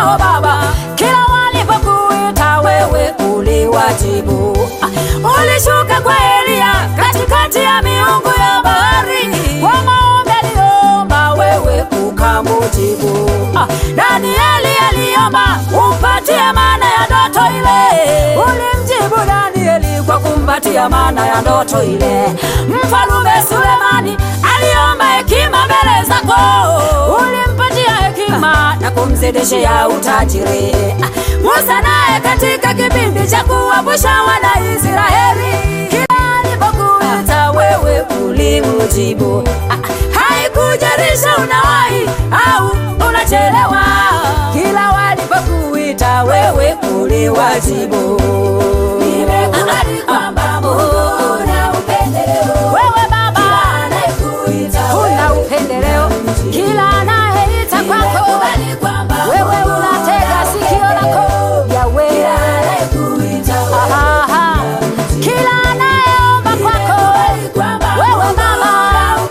kwako Baba, kila walipokuita wewe uliwajibu. Ulishuka kwa Elia katikati ya miungu ya bahari, kwa maombi aliomba wewe ukamujibu. Danieli aliomba umpatie maana ya ndoto ile, ulimjibu Danieli kwa kumpatia maana ya ndoto ile. Mfalume Sulemani aliomba hekima mbele zako, ulimpatia hekima na kumzidishia utajiri. Musa naye katika kipindi cha kuwavusha wana Israeli, kila alipokuita wewe ulimjibu. Haikujarisha unawahi au unachelewa, kila walipokuita wewe uliwajibu. Nimekubali kwamba Mungu una upendeleo. Wewe Baba huna upendeleo, kila anayeita kwako wewe unatega sikio lako Yawe. Ahaha. Kila anayeomba kwako wewe Baba hauna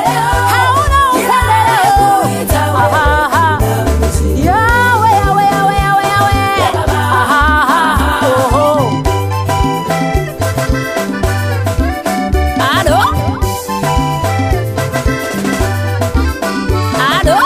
upendeleo. Ahaha. Yawe, Yawe, Yawe, Yawe, Yawe. Ahaha. Oho. Alo? Alo?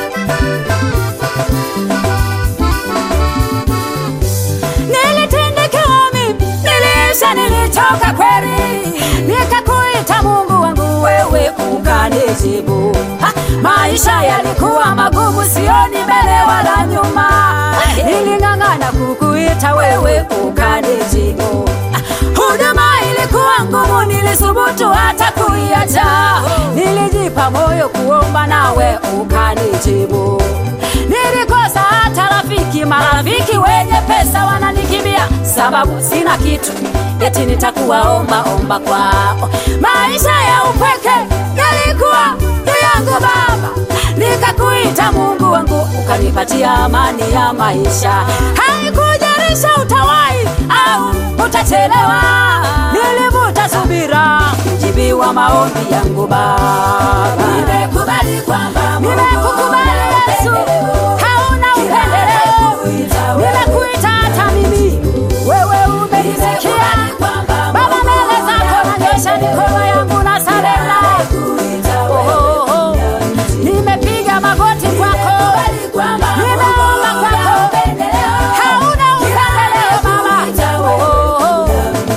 Nilitendekewa mimi, niliisha, nilichoka kweli, nikakuita Mungu wangu, wewe ukanijibu. Ha, maisha yalikuwa magumu, sioni mbele wala nyuma, niling'ang'ana kukuita wewe ukanijibu. Ha, huduma ilikuwa ngumu, nilisubutu hata kuiacha, nilijipa moyo kuomba nawe ukanijibu. Nilikosa hata rafiki, marafiki wenye pesa wananikimbia sababu sina kitu, eti nitakuwa omba omba kwao. Maisha ya upweke yalikuwa juu yangu Baba, nikakuita Mungu wangu, ukanipatia amani ya maisha. Haikujarisha utawai au utachelewa, nilivuta subira kujibiwa maombi yangu Baba. Nimekubali kwamba nimekukubali Yesu, hauna upendeleo. Nimekuita hata mimi, wewe umenisikia Baba, mbele zako nanyosha mikono yangu na sarenda. Oh, oh, oh. Nimepiga magoti kwako, nimeomba kwako, hauna upendeleo Baba. Oh, oh, oh.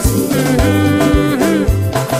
Mhm.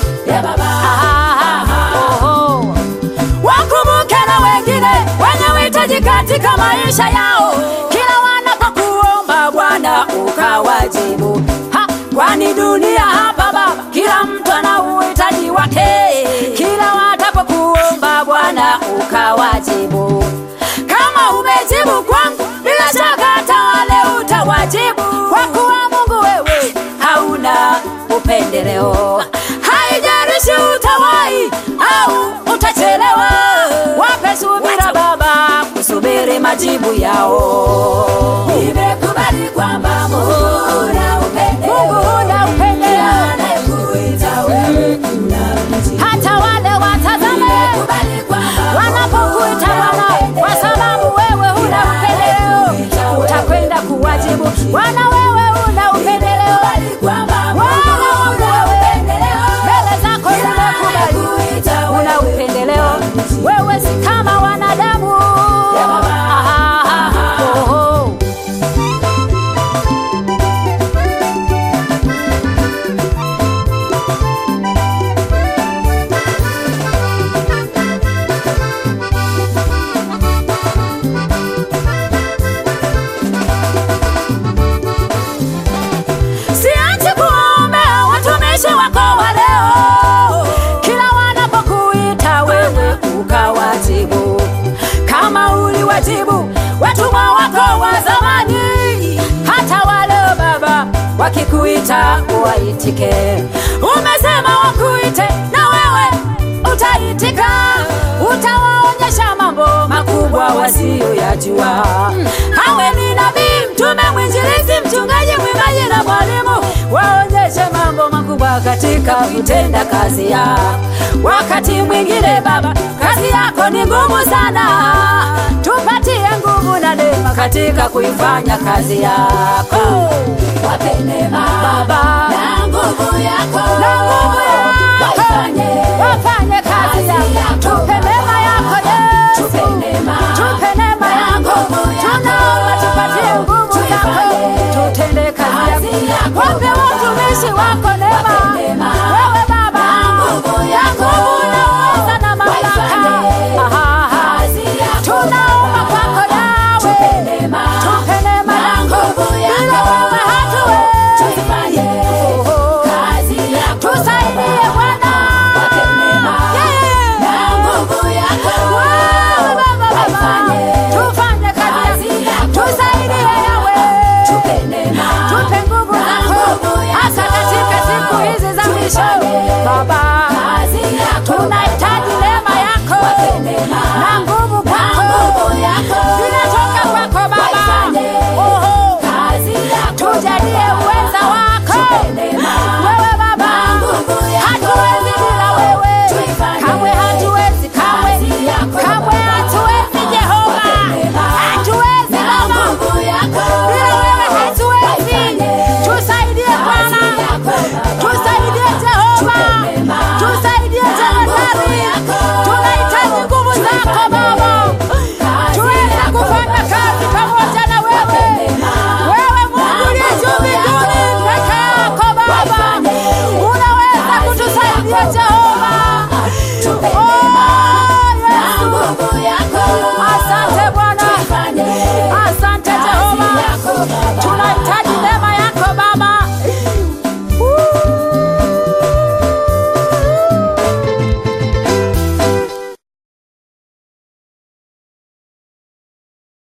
Ah, oh, oh. Wakumbuke na wengine wenye uhitaji katika maisha yao, kila wanapokuomba Bwana ukawajibu. Ha, kwani dunia hapa Baba, kila mtu ana uhitaji wake, kila watapokuomba Bwana ukawajibu. Kama umejibu kwangu, bila shaka hata wale utawajibu, kwa kuwa Mungu wewe hauna upendeleo. Haijalishi utawai au utachelewa, wape subira Baba kusubiri majibu yao. Nimekubali kwamba Mungu una upendeleo, Mungu una upendeleo, hata wale watazame wanapokuita Bwana, kwa sababu wewe huna upendeleo, utakwenda kuwajibu. Bwana wewe una upendeleo, Bwana wangu wewe mbele zako nimekubali, una upendeleo, wewe si kama wanadamu. Ah, oh, oh. Siachi kuwaombea watumishi wako wa leo, kila wanapokuita wewe ukawajibu, kama uliwajibu watumwa wako wa zamani. Hata wale Baba wakikuita uwaitike, umesema wakuite na wewe utaitika, utawaonyesha mambo makubwa wasiyoyajua. Awe ni nabii, mtume, mwinjilisti, mchungaji, mwimbaji na mwalimu, waonyeshe mambo makubwa katika kutenda kazi yao. Wakati mwingine Baba, kazi yako ni ngumu sana, tupatie nguvu na neema katika kuifanya kazi yako. Wape neema Baba na nguvu yako, na nguvu yako waifanye wafanye kazi yako, tupe neema yako Yesu, Tupe neema tupe neema na yako, nguvu yako. tunaomba tupatie nguvu zako, Tuifanye tutende kazi kazi yako, yako. wape watumishi wako neema, Wape neema wewe Baba na nguvu ya yako. nguvu na uweza na mamlaka, Waifanye Aha, aha. kazi yako. tunaomba kwako Yawe, Tupe neema tupe neema na yako, nguvu bila yako. wewe hatuwezi. Tuifanye Oh. kazi yako. Tusaidie Bwana. Wape neema Yeah. na nguvu yako. Wewe Baba, Baba. Waifanye Tufanye kazi kazi yako. yako. Tusaidie Yawe. Tupe neema Tupe nguvu na zako. nguvu yako. Hasa katika siku hizi za mwisho. Tufanye Baba, kazi yako. tunahitaji